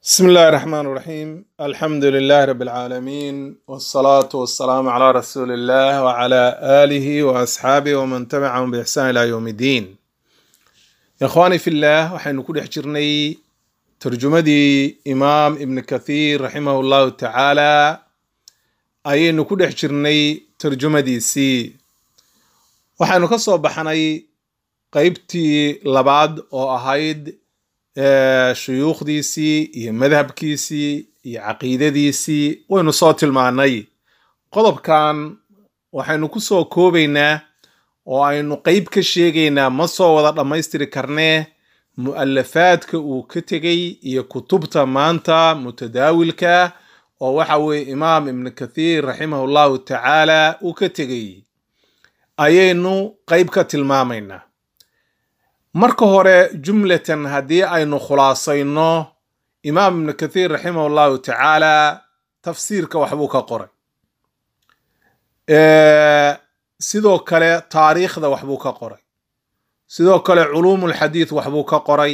بسم الله الرحمن الرحيم الحمد لله رب العالمين والصلاة والسلام على رسول الله وعلى آله وأصحابه ومن تبعهم بإحسان إلى يوم الدين يا إخواني في الله وحين كل حجرني ترجمة إمام ابن كثير رحمه الله تعالى أي كل حجرني ترجمة دي سي وحين كسو بحني قيبتي لبعض أو أهيد shuyuukhdiisii iyo madhabkiisii iyo caqiidadiisii waynu soo tilmaanay qodobkan waxaynu ku soo koobaynaa oo aynu qeyb ka sheegaynaa ma soo wada dhammaystiri karnee mu'alafaadka uu ka tegey iyo kutubta maanta mutadaawilka oo waxa weeye imaam ibnu kathiir raximahu llahu tacaala uu ka tegey ayaynu qeyb ka tilmaamaynaa marka hore jumlatan haddii aynu khulaasayno imaam ibnu kathiir raximah allahu tacaala tafsiirka waxbuu ka qoray sidoo kale taariikhda waxbuu ka qoray sidoo kale culuumulxadiid waxbuu ka qoray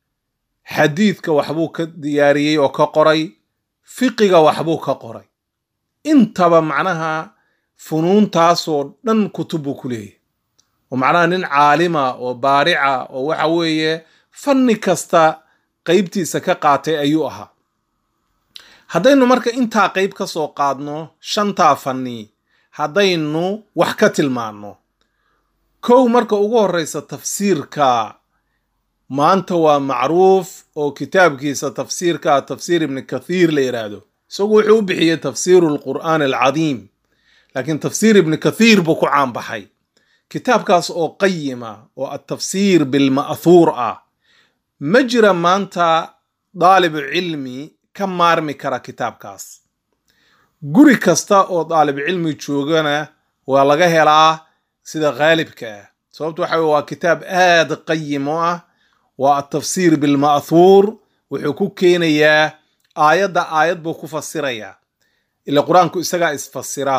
xadiidka waxbuu ka diyaariyey oo ka qoray fiqiga waxbuu ka qoray intaba macnaha funuuntaasoo dhan kutub buu ku leeyahy oo macnaha nin caalima oo baarica oo waxa weeye fanni kasta qeybtiisa ka qaatay ayuu ahaa haddaynu marka intaa qeyb ka soo qaadno shantaa fanni haddaynu wax ka tilmaanno kow marka ugu horreysa tafsiirka maanta waa macruuf oo kitaabkiisa tafsiirka tafsiir ibni kathiir la yidhaahdo isagu wuxuu u bixiyey tafsiiru lqur'aan alcadiim laakiin tafsiir ibni kathiir buu ku caanbaxay kitaabkaas oo qayima oo atafsiir bilma'thuur ah ma jira maanta daalibu cilmi ka maarmi kara kitaabkaas guri kasta oo daalibu cilmi joogana waa laga helaa sida khaalibka ah sababto waxa waa kitaab aad qayim oo ah waa atafsiir bilma'thuur wuxuu ku keenayaa aayadda aayad buu ku fasirayaa ila qur-aanku isagaa isfasira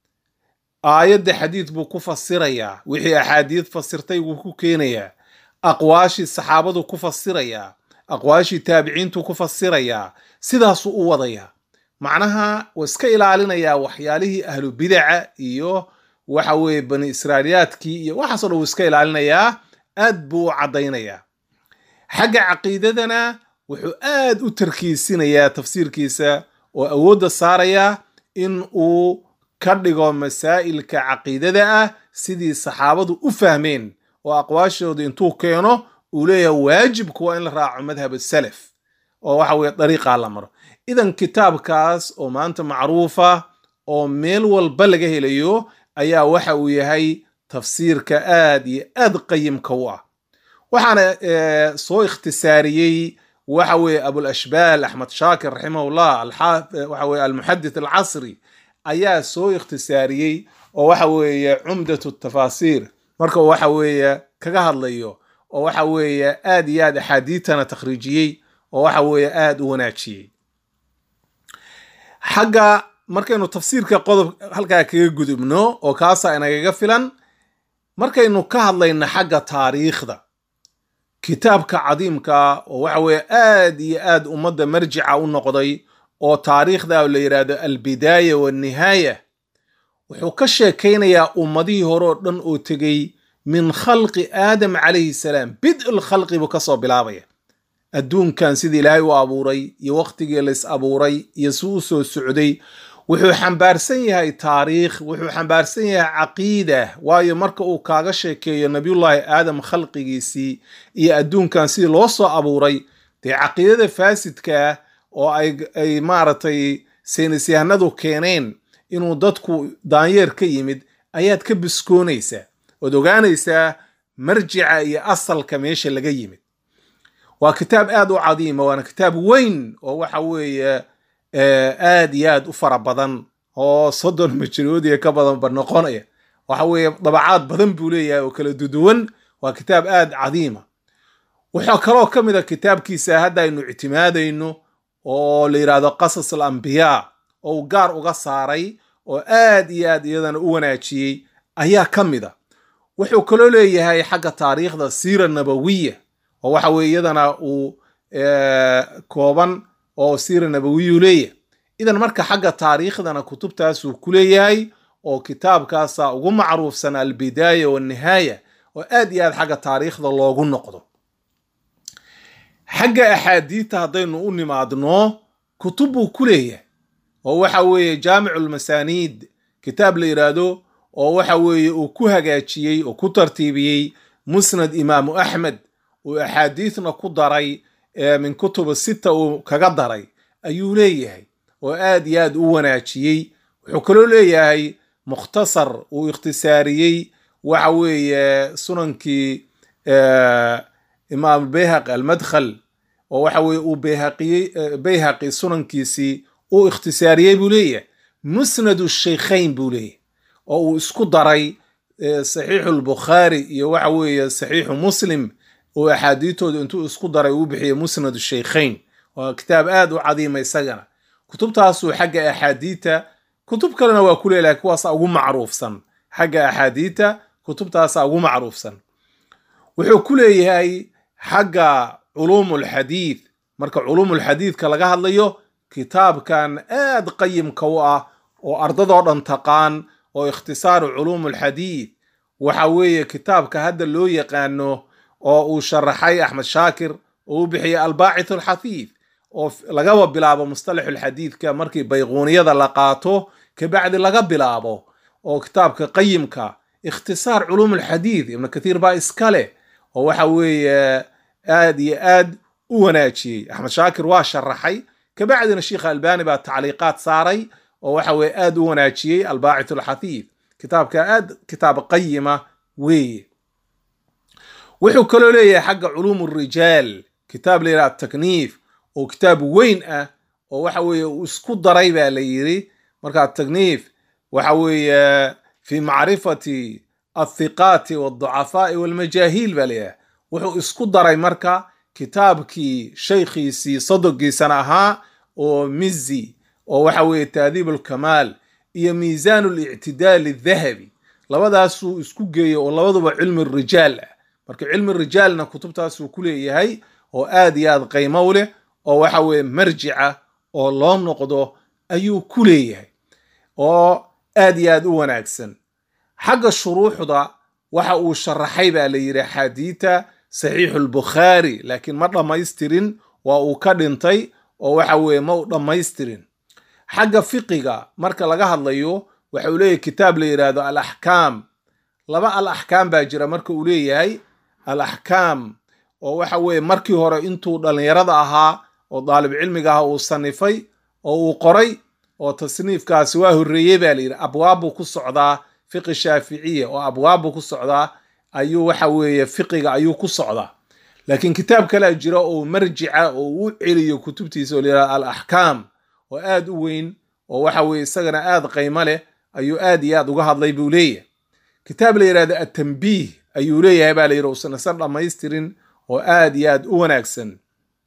aayadda xadiid buu ku fasirayaa wixii axaadiid fasirtay wuu ku keenayaa aqwaashii saxaabadu ku fasirayaa aqwaashii taabiciintu ku fasirayaa sidaasuu u wadayaa macnaha waa iska ilaalinayaa waxyaalihii ahlu bidaca iyo waxa weeye bani israailiyaadkii iyo waxaasoo dhan wuu iska ilaalinayaa aad buu u caddaynayaa xagga caqiidadana wuxuu aad u tarkiisinayaa tafsiirkiisa oo awoodda saarayaa in uu ka dhigo masaa'ilka caqiidada ah sidii saxaabadu u fahmeen oo aqwaashooda intuu keeno uu leeyahay waajibku waa in la raaco madhab salaf oo waxa weye dariiqaa la maro idan kitaabkaas oo maanta macruufa oo meel walba laga helayo ayaa waxa uu yahay tafsiirka aad iyo aad qayimka u ah waxaana soo ikhtisaariyey waxa weeye abulashbaal axmed shaakir raximahullah waxa weye almuxadith alcasri ayaa soo ikhtisaariyey oo waxa weeye cumdatu tafaasiir marka waxa weeye kaga hadlayo oo waxa weeye aad iyo aad axaadiitana takhriijiyey oo waxa weeye aad u wanaajiyey xagga markaynu tafsiirka qodob halkaa kaga gudubno oo kaasaa inagaga filan markaynu ka hadlayno xagga taariikhda kitaabka cadiimka oo waxa weeye aad iyo aad ummadda marjica u noqday oo taariikhda la yidhaahdo albidaaya walnihaaya wuxuu ka sheekaynayaa ummadihii hore oo dhan oo tegey min khalqi aadam calayhi salaam bid'ul khalqi buu kasoo bilaabaya adduunkan sidii ilaahay u abuuray iyo wakhtigii lays abuuray iyo si u soo socday wuxuu xambaarsan yahay taariikh wuxuu xambaarsan yahay caqiida waayo marka uu kaaga sheekeeyo nabiyullaahi aadam khalqigiisii iyo adduunkan sidii loo soo abuuray dee caqiidada faasidkaa oo ay maaragtay saynisyahanadu keeneen inuu dadku daanyeer ka yimid ayaad ka biskoonaysaa ood ogaanaysaa marjica iyo asalka meesha laga yimid waa kitaab aad u cadiima waana kitaab weyn oo waxa weeye aad iyo aad u fara badan oo soddon majaloodiya ka badanba noqonaya waxa weeye dabacaad badan buu leeyahay oo kala duduwan waa kitaab aad cadiima wuxuu kaloo ka mid a kitaabkiisa hadda aynu ictimaadayno oo la yidhaahdo qasas alambiyaa oo uu gaar uga saaray oo aad iyo aad iyadana u wanaajiyey ayaa ka mid a wuxuu kaloo leeyahay xagga taariikhda siira nabawiya oo waxa weye iyadana uu kooban oo siira nabawiyuu leeyahay idan marka xagga taariikhdana kutubtaasuu ku leeyahay oo kitaabkaasa ugu macruufsan albidaaya walnihaaya oo aad iyo aad xagga taariikhda loogu noqdo xagga axaadiidta haddaynu u nimaadno kutub buu ku leeyahay oo waxa weeye jaamicu lmasaaniid kitaab la yidhaahdo oo waxa weeye uu ku hagaajiyey oo ku tartiibiyey musnad imaamu axmed uu axaadiidna ku daray min kutuba sita uu kaga daray ayuu leeyahay oo aad iyo aad u wanaajiyey wuxuu kaloo leeyahay mukhtasar uu ikhtisaariyey waxa weeye sunankii imaam bayhaqi almadkhal oo waxa weye uu bayhaqiyey bayhaqi sunankiisii uu ikhtisaariyey buu leeyahay musnadu shaykhayn buu leeyahay oo uu isku daray saxiixu lbukhaari iyo waxa weeye saxiixu muslim uu axaadiitooda intuu isku daray uu bixiyey musnadu shaykhayn waa kitaab aad u cadiima isagana kutubtaasuu xagga axaadiita kutub kalena waa ku leelahay kuwaasa ugu macruufsan xagga axaadiita kutubtaasa ugu macruufsan wuxuu ku leeyahay xagga culuumulxadiid marka culuumulxadiidka laga hadlayo kitaabkan aad qayimka u ah oo ardadoo dhan taqaan oo ikhtisaaru culuumulxadiid waxa weeye kitaabka hadda loo yaqaano oo uu sharaxay axmed shaakir oo u bixiyey albaacith alxafiid oo lagaba bilaabo mustalaxulxadiidka markii bayquuniyada la qaato kabacdi laga bilaabo oo kitaabka qayimka ikhtisaar culuumulxadiid ibnu kathiir baa iska leh oo waxa weeye aad iyo aad u wanaajiyey axmed shaakir waa sharaxay kabacdina sheikha albani baa tacliiqaad saaray oo waxa weye aad u wanaajiyey albaacith alxafiid kitaabka aad kitaab qayima weeye wuxuu kaloo leeyahay xagga culuum rijaal kitaab la yidhaha atakniif oo kitaab weyn ah oo waxa weeye uu isku daray baa la yiri marka atakniif waxa weeye fi macrifati athiqaati walducafaai walmajaahiil baa layidhaha wuxuu isku daray marka kitaabkii shaykhiisii sadogiisana ahaa oo mizi oo waxa weeye taadiib alkamaal iyo miisaan lictidaal dahabi labadaasuu isku geeyey oo labaduba cilmi rijaal ah marka cilmi rijaalna kutubtaasuu ku leeyahay oo aad iyo aad qaymo u leh oo waxa weeye marjica oo loo noqdo ayuu ku leeyahay oo aad iyo aad u wanaagsan xagga shuruuxda waxa uu sharaxay baa la yidhi axaadiita saxiixu lbukhaari laakiin ma dhammaystirin waa uu ka dhintay oo waxa weeye ma u dhammaystirin xagga fiqiga marka laga hadlayo waxa uu leeyahay kitaab la yidhaahdo al axkaam laba al axkaam baa jira marka uu leeyahay al axkaam oo waxa weeye markii hore intuu dhallinyarada ahaa oo daalib cilmiga aha uu sanifay oo uu qoray oo tasniifkaasi waa horreeyey baa la yidhi abwaabbuu ku socdaa fiqi shaaficiya oo abwaabbuu ku socdaa ayuu waxa weeye fiqiga ayuu ku socdaa laakiin kitaab kalea jira oo marjica oo u celiyo kutubtiisa oo la yidhahdo al axkaam oo aad u weyn oo waxa weeye isagana aad qaymo leh ayuu aad iyo aad uga hadlay buu leeyahay kitaab la yidhahdo atambiih ayuu leeyahay baa la yidhi usan isan dhammaystirin oo aad iyo aad u wanaagsan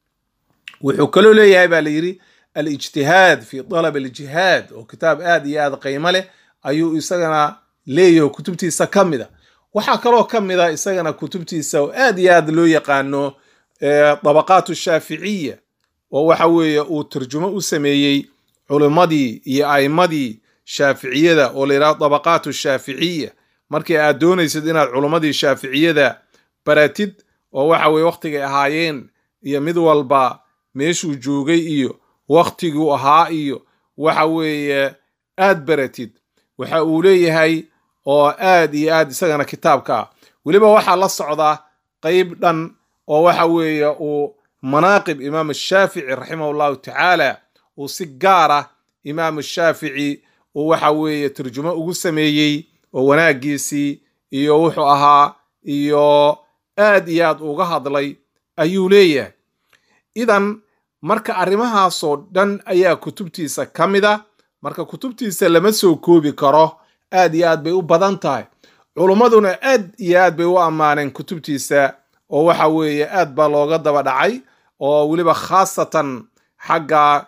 wuxuu kaloo leeyahay baa la yidhi alijtihaad fi dalab aljihaad oo kitaab aad iyo aad qaymo leh ayuu isagana leeyaho kutubtiisa ka mid a waxaa kaloo ka mid a isagana kutubtiisa oo aad iyo aad loo yaqaano dabaqaat shaaficiya oo waxa weeye uu tarjumo u sameeyey culimmadii iyo a'imadii shaaficiyada oo la yidhahdo dabaqaat shaaficiya markii aad doonaysid inaad culimmadii shaaficiyada baratid oo waxa weye wakhtigay ahaayeen iyo mid walba meeshuu joogay iyo wakhtiguu ahaa iyo waxa weeye aad baratid waxa uu leeyahay oo aad iyo aad isagana kitaabka ah weliba waxaa la socda qeyb dhan oo waxa weeye uu manaaqib imaam shaafici raximah llahu tacaala uu si gaar ah imaam shaafici uu waxa weeye turjumo ugu sameeyey oo wanaagiisii iyo wuxuu ahaa iyo aad iyo aad uga hadlay ayuu leeyahay idan marka arrimahaasoo dhan ayaa kutubtiisa ka mid a marka kutubtiisa lama soo koobi karo aad iyo aad bay u badan tahay culummaduna aad iyo aad bay u ammaaneen kutubtiisa oo waxa weeye aad baa looga daba dhacay oo weliba khaasatan xagga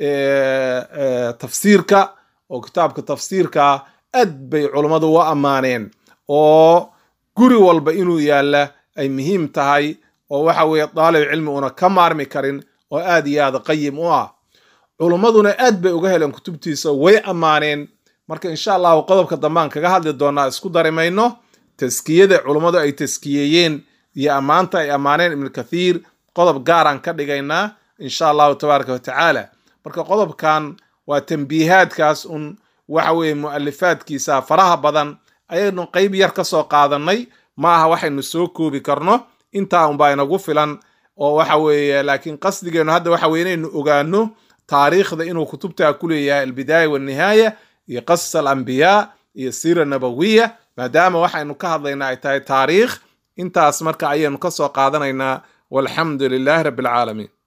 tafsiirka oo kitaabka tafsiirka aad bay culummadu u ammaaneen oo guri walba inuu yaalla ay muhiim tahay oo waxa weeye daalib cilmi una ka maarmi karin oo aad iyo aad qayim u ah culummaduna aad bay uga heleen kutubtiisa way ammaaneen marka insha allahu qodobka dambaan kaga hadli doonaa isku dari mayno taskiyada culummadu ay taskiyeeyeen iyo ammaanta ay ammaaneen ibnu kathiir qodob gaaraan ka dhigaynaa insha allahu tabaaraka watacaala marka qodobkan waa tambiihaadkaas un waxa weeye mu'alifaadkiisa faraha badan ayaynu qeyb yar ka soo qaadanay ma aha waxaynu soo koobi karno intaa unbaa inagu filan oo waxa weeye laakiin qasdigeenu hadda waxa weye inaynu ogaano taariikhda inuu kutubtaa ku leeyahay albidaaya walnihaaya iyo qasas alambiyaa iyo siira nabawiya maadaama waxaynu ka hadlaynaa ay tahay taariikh intaas marka ayaynu ka soo qaadanaynaa walxamdu lilaahi rabbi alcaalamiin